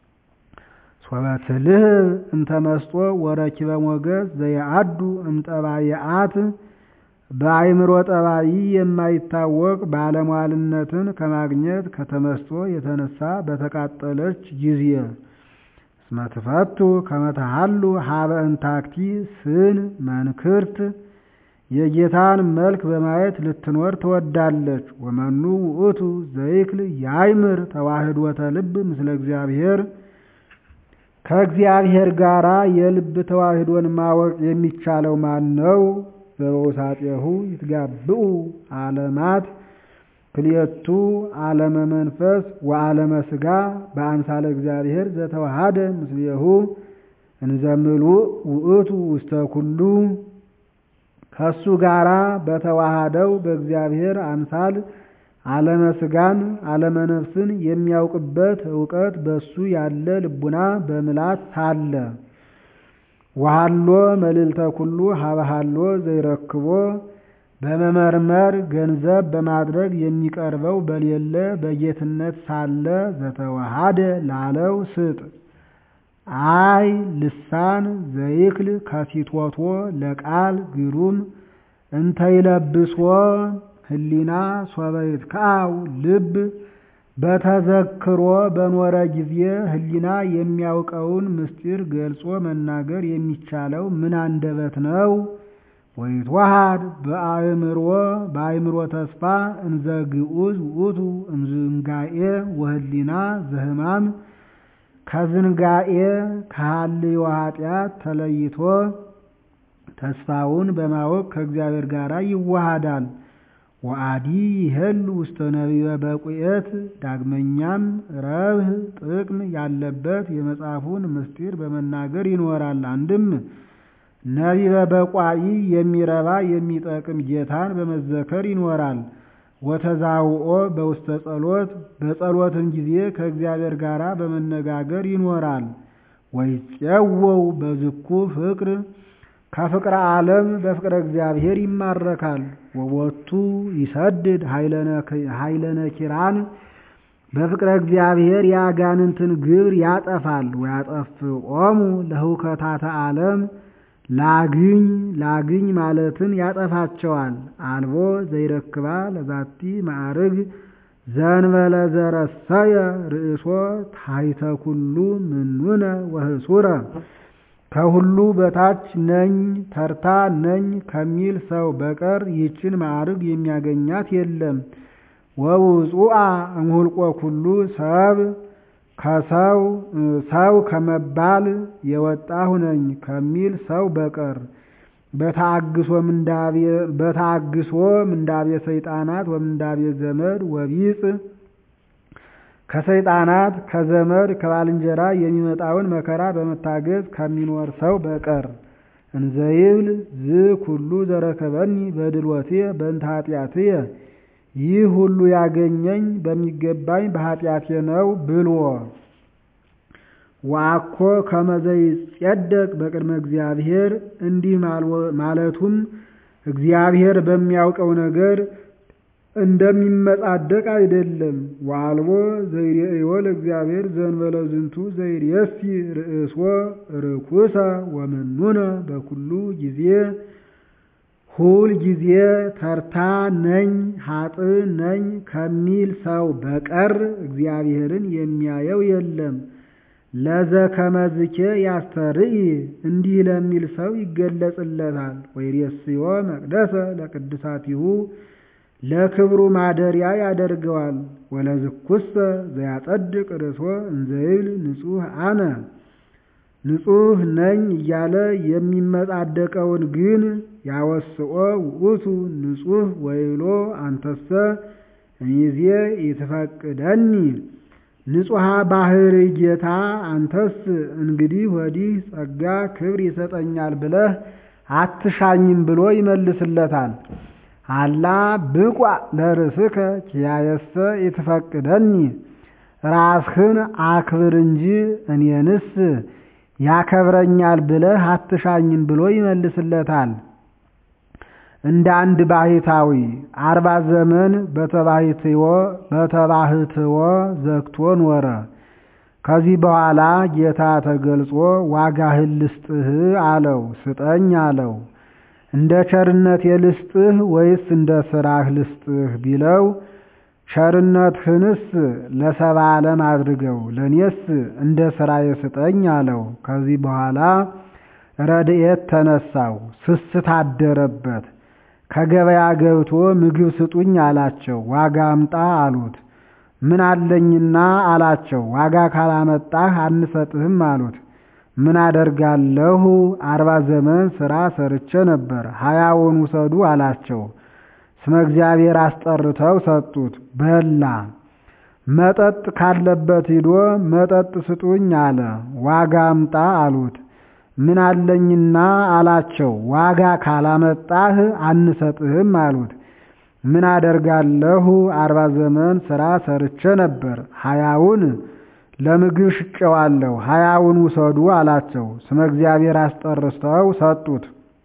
ሶበትልህ እንተመስጦ ወረኪበ ሞገስ ዘየአዱ እምጠባየአት በአይምሮ ጠባይ የማይታወቅ ባለሟልነትን ከማግኘት ከተመስጦ የተነሳ በተቃጠለች ጊዜ እስመ ትፈቱ ከመ ተሃሉ ሀበ እንታክቲ ስን መንክርት የጌታን መልክ በማየት ልትኖር ትወዳለች። ወመኑ ውእቱ ዘይክል ያይምር ተዋህዶተ ልብ ምስለ እግዚአብሔር ከእግዚአብሔር ጋራ የልብ ተዋህዶን ማወቅ የሚቻለው ማን ነው? ዘበውሳጤሁ ይትጋብኡ ዓለማት ክልኤቱ ዓለመ መንፈስ ወዓለመ ሥጋ በአምሳለ እግዚአብሔር ዘተዋሃደ ምስሌሁ እንዘምሉእ ውእቱ ውስተ ኩሉ ከሱ ጋራ በተዋሃደው በእግዚአብሔር አምሳል ዓለመ ሥጋን ዓለመ ነፍስን የሚያውቅበት እውቀት በሱ ያለ ልቡና በምላት ሳለ ወሃሎ መልዕልተ ኩሉ ሀበሃሎ ዘይረክቦ በመመርመር ገንዘብ በማድረግ የሚቀርበው በሌለ በጌትነት ሳለ ዘተዋሃደ ላለው ስጥ አይ ልሳን ዘይክል ከሲቶቶ ለቃል ግሩም እንተይለብሶ ህሊና ሶበይት ከአው ልብ በተዘክሮ በኖረ ጊዜ ህሊና የሚያውቀውን ምስጢር ገልጾ መናገር የሚቻለው ምን አንደበት ነው? ወይትዋሃድ በአእምሮ በአእምሮ ተስፋ እንዘ ግዑዝ ውእቱ እምዝንጋኤ ወህሊና ዘህማም ከዝንጋኤ ከሃልዮ ኃጢአት ተለይቶ ተስፋውን በማወቅ ከእግዚአብሔር ጋር ይዋሃዳል። ወአዲ ይሄሉ ውስተ ነቢበ በቁኤት ዳግመኛም ረብህ ጥቅም ያለበት የመጽሐፉን ምስጢር በመናገር ይኖራል። አንድም ነቢበ በቋኢ የሚረባ የሚጠቅም ጌታን በመዘከር ይኖራል። ወተዛውኦ በውስተ ጸሎት በጸሎትም ጊዜ ከእግዚአብሔር ጋር በመነጋገር ይኖራል። ወይፄወው በዝኩ ፍቅር ከፍቅረ ዓለም በፍቅረ እግዚአብሔር ይማረካል። ወቦቱ ይሰድድ ኃይለነ ኪራን በፍቅረ እግዚአብሔር የአጋንንትን ግብር ያጠፋል። ወያጠፍኦሙ ለህውከታተ ዓለም ላግኝ ላግኝ ማለትን ያጠፋቸዋል። አልቦ ዘይረክባ ለዛቲ ማዕርግ ዘንበለ ዘረሰየ ርእሶ ታሕተ ኩሉ ምኑነ ወህሱረ ከሁሉ በታች ነኝ ተርታ ነኝ ከሚል ሰው በቀር ይህችን ማዕርግ የሚያገኛት የለም። ወውፁአ እምሁልቆ ኩሉ ሰብ ከሰው ሰው ከመባል የወጣሁ ነኝ ከሚል ሰው በቀር በተአግሶ ምንዳቤ ሰይጣናት ወምንዳቤ ዘመድ ወቢጽ ከሰይጣናት ከዘመድ ከባልንጀራ የሚመጣውን መከራ በመታገዝ ከሚኖር ሰው በቀር እንዘይብል ዝ ኩሉ ዘረከበኒ በድልወትየ በእንተ ኃጢአትየ ይህ ሁሉ ያገኘኝ በሚገባኝ በኃጢአቴ ነው ብልዎ ወአኮ ከመዘይጸደቅ በቅድመ እግዚአብሔር እንዲህ ማለቱም እግዚአብሔር በሚያውቀው ነገር እንደሚመጻደቅ አይደለም። ወአልቦ ዘይሬእዮ ለእግዚአብሔር ዘእንበለ ዝንቱ ዘይሬሲ ርእሶ ርኩሰ ወመኑነ በኩሉ ጊዜ ሁል ጊዜ ተርታ ነኝ ሀጥ ነኝ ከሚል ሰው በቀር እግዚአብሔርን የሚያየው የለም። ለዘ ከመዝኬ ያስተርኢ እንዲህ ለሚል ሰው ይገለጽለታል። ወይሬስዮ መቅደሰ ለቅድሳቲሁ ለክብሩ ማደሪያ ያደርገዋል። ወለዝኩሰ ዘያጸድቅ ርእሶ እንዘይብል ንጹሕ አነ ንጹሕ ነኝ እያለ የሚመጻደቀውን ግን ያወስኦ ውእቱ ንጹሕ ወይሎ አንተሰ እሚዜ ይትፈቅደኒ ንጹሐ ባህር ጌታ አንተስ እንግዲህ ወዲህ ጸጋ ክብር ይሰጠኛል ብለህ አትሻኝም ብሎ ይመልስለታል። አላ ብቋ ለርእስከ ኪያየሰ ይትፈቅደኒ ራስህን አክብር እንጂ እኔንስ ያከብረኛል ብለህ አትሻኝም ብሎ ይመልስለታል። እንደ አንድ ባሕታዊ አርባ ዘመን በተባሕትዎ በተባሕትዎ ዘግቶ ኖረ። ከዚህ በኋላ ጌታ ተገልጾ ዋጋህን ልስጥህ አለው። ስጠኝ አለው። እንደ ቸርነቴ ልስጥህ ወይስ እንደ ሥራህ ልስጥህ ቢለው ቸርነትህንስ ለሰባ ዓለም አድርገው ለእኔስ እንደ ሥራዬ ስጠኝ አለው። ከዚህ በኋላ ረድኤት ተነሳው፣ ስስት አደረበት። ከገበያ ገብቶ ምግብ ስጡኝ አላቸው። ዋጋ አምጣ አሉት። ምን አለኝና አላቸው። ዋጋ ካላመጣህ አንሰጥህም አሉት። ምን አደርጋለሁ? አርባ ዘመን ሥራ ሰርቼ ነበር፣ ሀያውን ውሰዱ አላቸው። ስመ እግዚአብሔር አስጠርተው ሰጡት፣ በላ። መጠጥ ካለበት ሂዶ መጠጥ ስጡኝ አለ። ዋጋ አምጣ አሉት። ምን አለኝና አላቸው። ዋጋ ካላመጣህ አንሰጥህም አሉት። ምን አደርጋለሁ? አርባ ዘመን ሥራ ሰርቼ ነበር፣ ሀያውን ለምግብ ሽጨዋለሁ፣ ሀያውን ውሰዱ አላቸው። ስመ እግዚአብሔር አስጠርተው ሰጡት።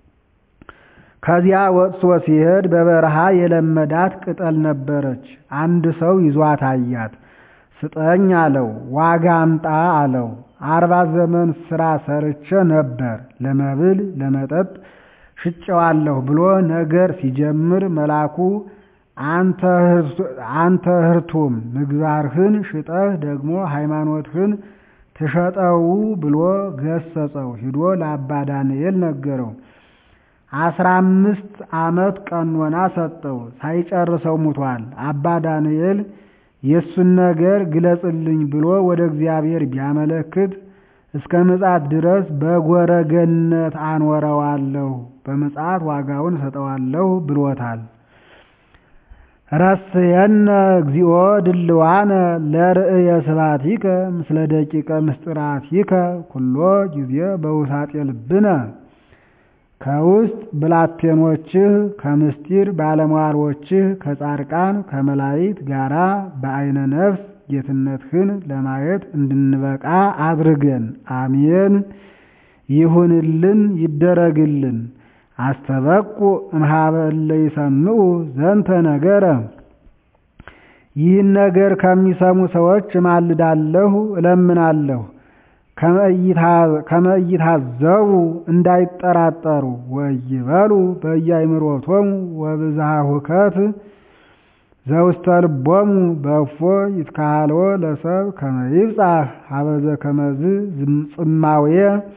ከዚያ ወጥቶ ሲሄድ በበረሃ የለመዳት ቅጠል ነበረች። አንድ ሰው ይዟት አያት። ስጠኝ አለው። ዋጋ አምጣ አለው። አርባ ዘመን ሥራ ሰርቼ ነበር፣ ለመብል ለመጠጥ ሽጨዋለሁ ብሎ ነገር ሲጀምር መልአኩ አንተ ህርቱም ምግባርህን ሽጠህ ደግሞ ሃይማኖትህን ትሸጠው ብሎ ገሰጸው። ሂዶ ለአባ ዳንኤል ነገረው። አስራ አምስት ዓመት ቀኖና ሰጠው። ሳይጨርሰው ሙቷል። አባ ዳንኤል የእሱን ነገር ግለጽልኝ ብሎ ወደ እግዚአብሔር ቢያመለክት እስከ ምጽአት ድረስ በጎረገነት አኖረዋለሁ፣ በምጽአት ዋጋውን እሰጠዋለሁ ብሎታል። ረስየነ እግዚኦ ድልዋነ ለርእየ ስብሐቲከ ምስለ ደቂቀ ምስጢራቲከ ኩሎ ጊዜ በውሳጤ ልብነ ከውስጥ ብላቴኖችህ ከምስጢር ባለሟሎችህ ከጻድቃን ከመላእክት ጋራ በዐይነ ነፍስ ጌትነትህን ለማየት እንድንበቃ አድርገን። አሜን። ይሁንልን ይደረግልን። አስተበቁ እምኀበ እለ ይሰምዑ ዘንተ ነገረ ይህን ነገር ከሚሰሙ ሰዎች እማልዳለሁ እለምናለሁ። ከመ ኢታዘቡ እንዳይጠራጠሩ ወይበሉ በየአእምሮቶሙ ወብዝሃ ሁከት ዘውስተ ልቦሙ በእፎ ይትካሃልዎ ለሰብ ከመ ይብጻሕ ሀበዘ ከመዝ ጽማዌ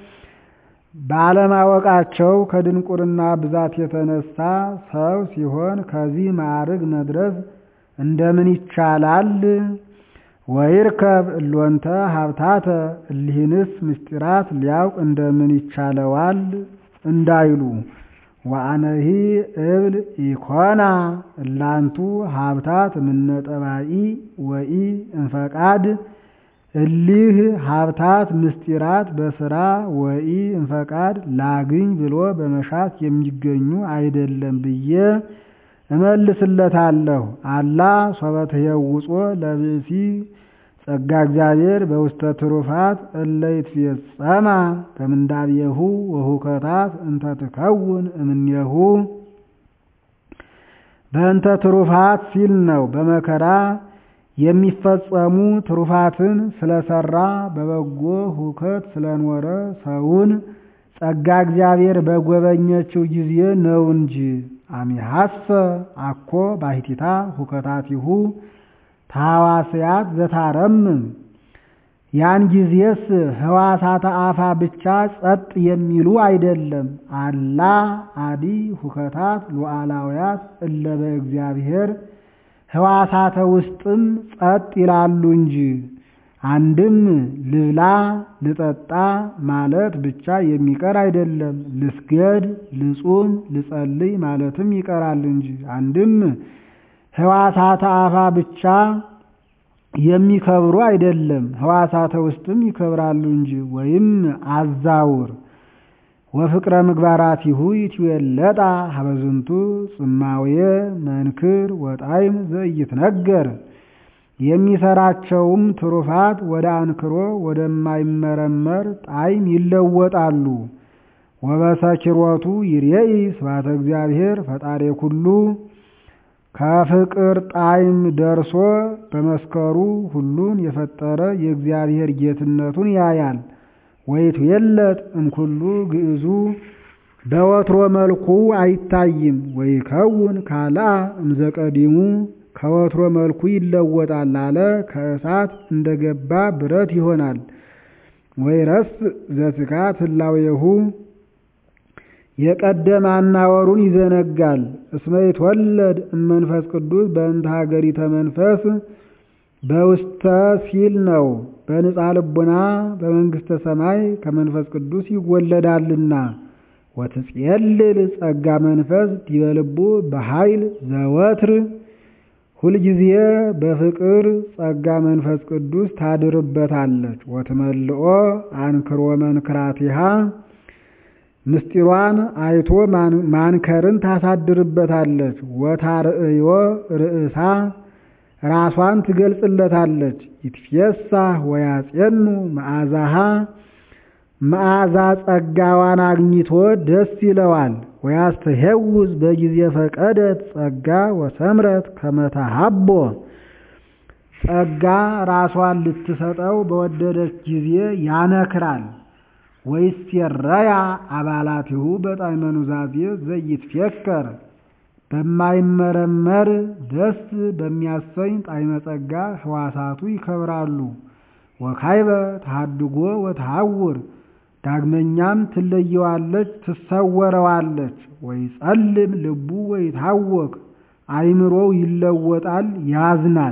ባለማወቃቸው ከድንቁርና ብዛት የተነሳ ሰው ሲሆን ከዚህ ማዕርግ መድረስ እንደምን ይቻላል? ወይርከብ እሎንተ ሀብታተ እሊህንስ ምስጢራት ሊያውቅ እንደምን ይቻለዋል እንዳይሉ ወአነሂ እብል ኢኮና እላንቱ ሀብታት እምነጠባኢ ወኢ እንፈቃድ እሊህ ሀብታት ምስጢራት በስራ ወኢ እንፈቃድ ላግኝ ብሎ በመሻት የሚገኙ አይደለም ብዬ እመልስለታለሁ። አላ ሶበ ትየውጾ ለብእሲ ጸጋ እግዚአብሔር በውስተ ትሩፋት እለ ይትፌጸማ በምንዳቤሁ ወሁከታት እንተ ትከውን እምኔሁ በእንተ ትሩፋት ሲል ነው። በመከራ የሚፈጸሙ ትሩፋትን ስለሰራ በበጎ ሁከት ስለኖረ ሰውን ጸጋ እግዚአብሔር በጎበኘችው ጊዜ ነው እንጂ አሚሐሰ አኮ ባሕቲታ ሁከታቲሁ ታዋስያት ዘታረምም ያን ጊዜስ ህዋሳተ አፋ ብቻ ጸጥ የሚሉ አይደለም። አላ አዲ ሁከታት ሉዓላውያት እለ በእግዚአብሔር ህዋሳተ ውስጥም ጸጥ ይላሉ እንጂ አንድም ልብላ ልጠጣ ማለት ብቻ የሚቀር አይደለም። ልስገድ፣ ልጹም፣ ልጸልይ ማለትም ይቀራል እንጂ አንድም ህዋሳተ አፋ ብቻ የሚከብሩ አይደለም፣ ህዋሳተ ውስጥም ይከብራሉ እንጂ። ወይም አዛውር ወፍቅረ ምግባራቲሁ ይትዌለጣ ሀበዝንቱ ጽማውየ መንክር ወጣይም ዘኢይትነገር የሚሰራቸውም ትሩፋት ወደ አንክሮ ወደማይመረመር ጣዕም ይለወጣሉ። ወበሰኪሮቱ ይሬኢ ስብሐተ እግዚአብሔር ፈጣሪ ኩሉ ከፍቅር ጣዕም ደርሶ በመስከሩ ሁሉን የፈጠረ የእግዚአብሔር ጌትነቱን ያያል። ወይትዌለጥ እምኩሉ ግዕዙ በወትሮ መልኩ አይታይም። ወይከውን ካልአ እምዘቀዲሙ ከወትሮ መልኩ ይለወጣል አለ። ከእሳት እንደገባ ብረት ይሆናል። ወይረስ ዘትካት ህላዌሁ የቀደመ አናወሩን ይዘነጋል። እስመ ይትወለድ እመንፈስ ቅዱስ በእንተ ሀገሪተ መንፈስ በውስተ ሲል ነው። በንጻ ልቡና በመንግሥተ ሰማይ ከመንፈስ ቅዱስ ይወለዳልና። ወትጼልል ጸጋ መንፈስ ዲበ ልቡ በኃይል ዘወትር ሁልጊዜ በፍቅር ጸጋ መንፈስ ቅዱስ ታድርበታለች። ወትመልኦ አንክሮ መንክራቲሃ ምስጢሯን አይቶ ማንከርን ታሳድርበታለች። ወታርእዮ ርእሳ ራሷን ትገልጽለታለች። ይትፌሳ ወያጼኑ መዓዛሃ መዓዛ ጸጋዋን አግኝቶ ደስ ይለዋል። ወያስተሄውዝ በጊዜ ፈቀደት ጸጋ ወሰምረት ከመታሃቦ ጸጋ ራሷን ልትሰጠው በወደደች ጊዜ ያነክራል። ወይሴረያ አባላቲሁ በጣዕመ ኑዛዜ ዘይትፌከር በማይመረመር ደስ በሚያሰኝ ጣዕመ ጸጋ ሕዋሳቱ ይከብራሉ። ወካይበ ተሃድጎ ወተሃውር ዳግመኛም ትለየዋለች፣ ትሰወረዋለች። ወይ ጸልም ልቡ ወይ ታወክ አይምሮው ይለወጣል፣ ያዝናል።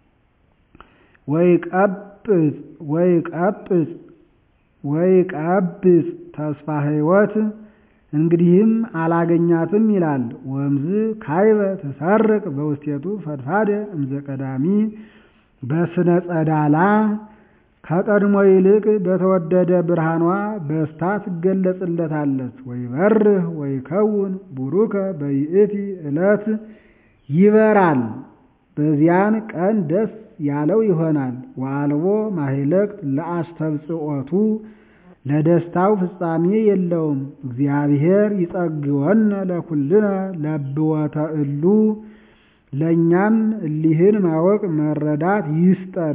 ወይ ቀጵጽ ወይ ቀጵጽ ወይ ቀብጽ ተስፋ ሕይወት እንግዲህም አላገኛትም ይላል። ወምዝ ካይበ ትሰርቅ በውስቴቱ ፈድፋደ እምዘ ቀዳሚ በስነ ጸዳላ ከቀድሞ ይልቅ በተወደደ ብርሃኗ በስታ ትገለጽለታለች። ወይ በርህ ወይ ከውን ቡሩከ በይእቲ ዕለት ይበራል፣ በዚያን ቀን ደስ ያለው ይሆናል። ወአልቦ ማህለቅት ለአስተብጽኦቱ ለደስታው ፍጻሜ የለውም። እግዚአብሔር ይጸግወነ ለኩልነ ለብወተ እሉ ለእኛም እሊህን ማወቅ መረዳት ይስጠን።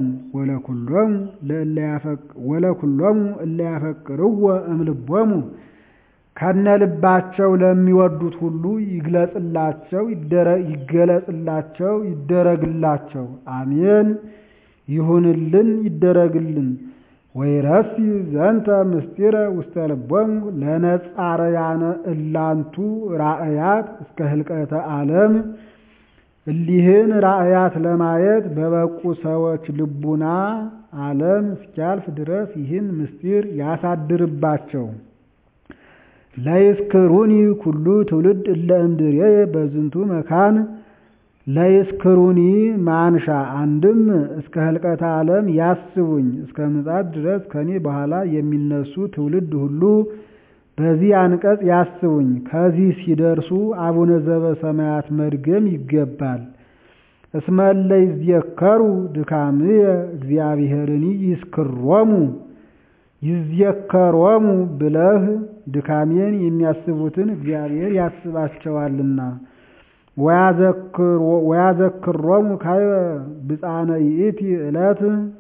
ወለኩሎሙ እለ ያፈቅርዎ እምልቦሙ ከነልባቸው ለሚወዱት ሁሉ ይግለጽላቸው ይገለጽላቸው ይደረግላቸው። አሜን። ይሁንልን ይደረግልን። ወይረሲ ዘንተ ምስጢረ ውስተ ልቦሙ ለነጻረያነ እላንቱ ራእያት እስከ ህልቀተ ዓለም እሊህን ራእያት ለማየት በበቁ ሰዎች ልቡና ዓለም እስኪያልፍ ድረስ ይህን ምስጢር ያሳድርባቸው። ለይስክሩኒ ኩሉ ትውልድ እለ እምድሬ በዝንቱ መካን ለይስክሩኒ ማንሻ አንድም እስከ ህልቀተ ዓለም ያስቡኝ እስከ ምጽአት ድረስ ከኔ በኋላ የሚነሱ ትውልድ ሁሉ በዚህ አንቀጽ ያስቡኝ። ከዚህ ሲደርሱ አቡነ ዘበሰማያት መድገም ይገባል። እስመ እለ ይዝየከሩ ድካምየ እግዚአብሔርኒ ይስክሮሙ ይዝየከሮሙ ብለህ ድካሜን የሚያስቡትን እግዚአብሔር ያስባቸዋልና። ወያዘክሮሙ ካይበ ብፃነ ይእቲ ዕለት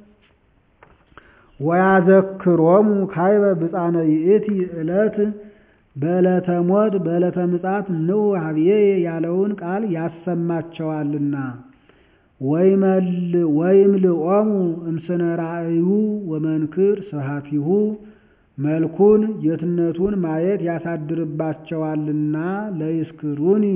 ወያዘክሮሙ ካይበ ብፃነ ይእቲ ዕለት በዕለተ ሞት በዕለተ ምጽአት ንዑ ሀብዬ ያለውን ቃል ያሰማቸዋልና። ወይምልኦሙ እምስነ ራእዩ ወመንክር ስብሐቲሁ መልኩን ጌትነቱን ማየት ያሳድርባቸዋልና። ለይስክሩኒ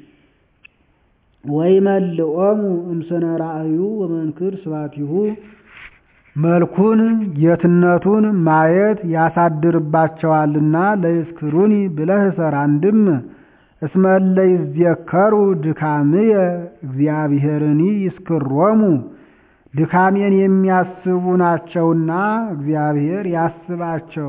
ወይመልኦሙ እምስነ ራእዩ ወመንክር ስብሐቲሁ መልኩን ጌትነቱን ማየት ያሳድርባቸዋልና። ለይስክሩኒ ብለህ ሰር አንድም እስመ እለ ይዝየከሩ ድካምየ እግዚአብሔርኒ ይስክሮሙ ድካሜን የሚያስቡ ናቸውና እግዚአብሔር ያስባቸው።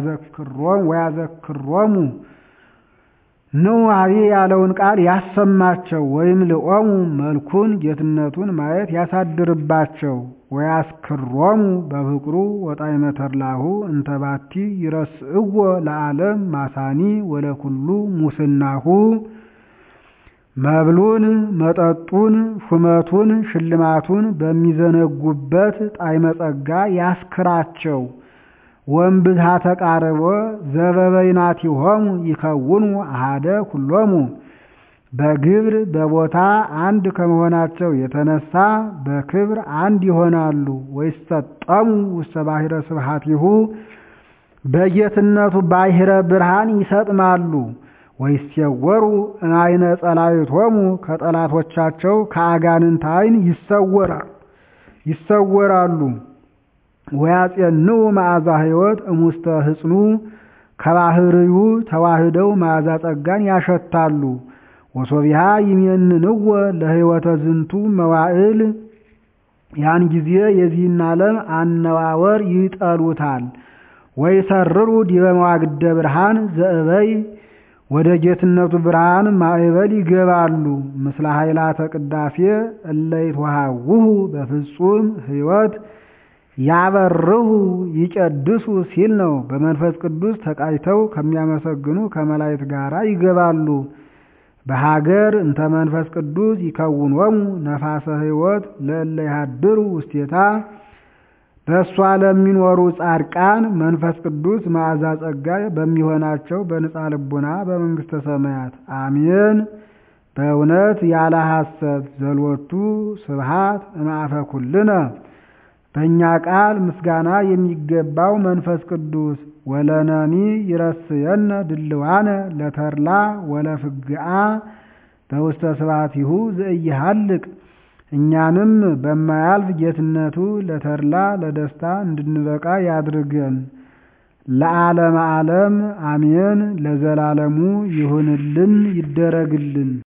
ወያዘክሮሙ ንዑ ሀብዬ ያለውን ቃል ያሰማቸው። ወይም ልኦሙ መልኩን ጌትነቱን ማየት ያሳድርባቸው። ወያስክሮሙ በፍቅሩ ወጣዕመ ተድላሁ እንተባቲ ይረስእዎ ለዓለም ማሳኒ ወለኩሉ ሙስናሁ መብሉን መጠጡን ሹመቱን ሽልማቱን በሚዘነጉበት ጣዕመ ጸጋ ያስክራቸው። ወእምብዝሃ ተቃርቦ ዘበበይናቲሆሙ ይከውኑ አሃደ ኩሎሙ በግብር በቦታ አንድ ከመሆናቸው የተነሳ በክብር አንድ ይሆናሉ። ወይሰጠሙ ውስተ ባሕረ ስብሐቲሁ በጌትነቱ ባሕረ ብርሃን ይሰጥማሉ። ወይሴወሩ እምዐይነ ጸላእቶሙ ከጠላቶቻቸው ከአጋንንት ዓይን ይሰወራሉ። ወያጼንዑ መዓዛ ሕይወት እሙስተ ህጽኑ ከባህርዩ ተዋህደው መዓዛ ጸጋን ያሸታሉ። ወሶቢሃ ይሜንንዎ ለሕይወተ ዝንቱ መዋዕል ያን ጊዜ የዚህን ዓለም አነዋወር ይጠሉታል። ወይሰርሩ ዲበ መዋግደ ብርሃን ዘእበይ ወደ ጌትነቱ ብርሃን ማዕበል ይገባሉ። ምስለ ኃይላተ ቅዳሴ እለ ይትወሃውሁ በፍጹም ሕይወት ያበርሁ ይቀድሱ ሲል ነው። በመንፈስ ቅዱስ ተቃይተው ከሚያመሰግኑ ከመላእክት ጋር ይገባሉ። በሀገር እንተ መንፈስ ቅዱስ ይከውኖሙ ነፋሰ ሕይወት ለእለ ይሃድሩ ውስቴታ በእሷ ለሚኖሩ ጻድቃን መንፈስ ቅዱስ መዓዛ ጸጋ በሚሆናቸው በንጻ ልቡና በመንግሥተ ሰማያት አሜን። በእውነት ያለ ሐሰት ዘልወቱ ስብሃት እምአፈ ኩልነ በእኛ ቃል ምስጋና የሚገባው መንፈስ ቅዱስ ወለነኒ ይረስየነ ድልዋነ ለተርላ ወለፍግአ በውስተ ስብሐቲሁ ዘኢይሃልቅ እኛንም በማያልፍ ጌትነቱ ለተድላ ለደስታ እንድንበቃ ያድርገን። ለዓለመ ዓለም አሜን። ለዘላለሙ ይሁንልን ይደረግልን።